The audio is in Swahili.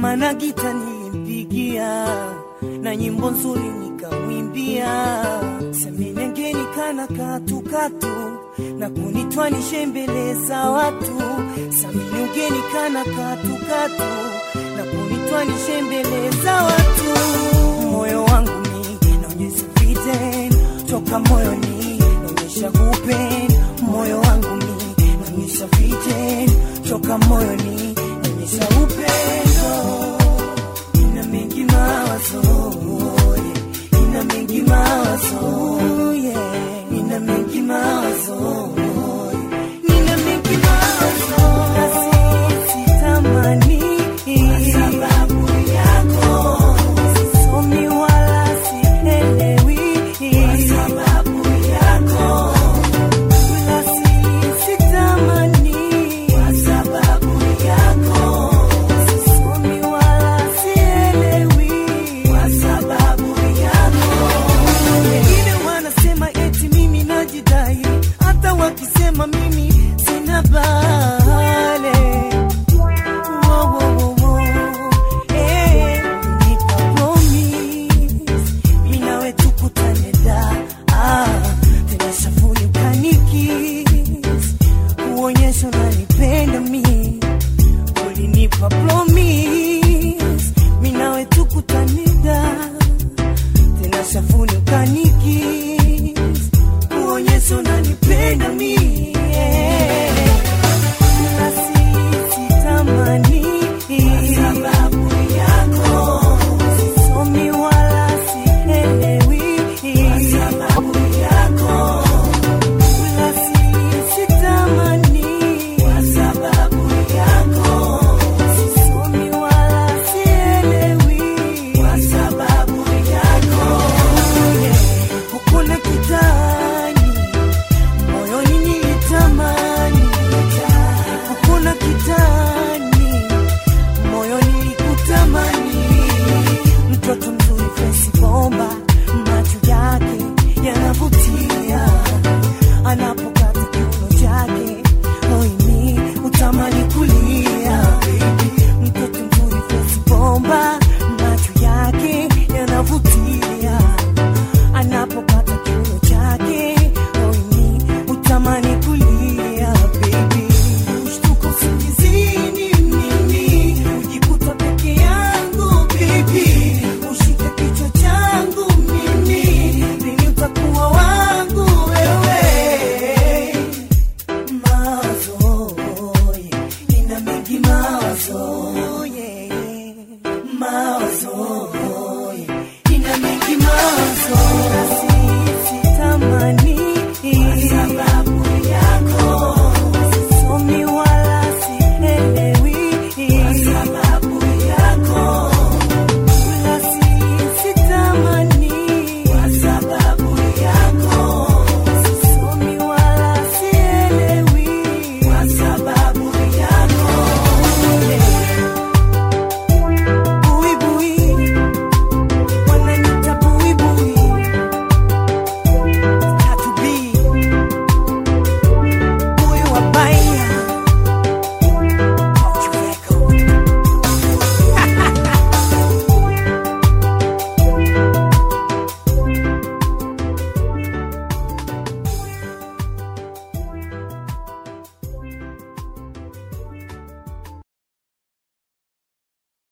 mana gita nilimpigia na nyimbo nzuri nikamwimbia, seminengeni kana katukatu na kunitwanishe mbele za watu, samini ugeni kana katukatu na kunitwanishe mbele za watu. Moyo wangu mi naonyesha viten toka moyoni, naonyesha kupenda moyo wangu mi naonyesha viten toka moyoni, naonyesha upendo ina mengi mawazo yeah. ina mengi mawazo yeah. ina mengi mawazo nina mengi mawazo na si- sitamani kwa sababu yako sisomi wala sielewi kwa sababu yako wala si- sitamani kwa sababu yako sisomi wala sielewi kwa sababu yako wengine wanasema eti mimi najidai, hata wakisema mimi sina bale. Wo, wo, wo, wo. Eh, nipa promise, mimi nawe tukutane da ah, tena shafuni ukanikis kuonyesha unanipenda mi ulinipa promise, mimi nawe tukutane da tena shafuni ukanikis kuonyesha unanipenda mi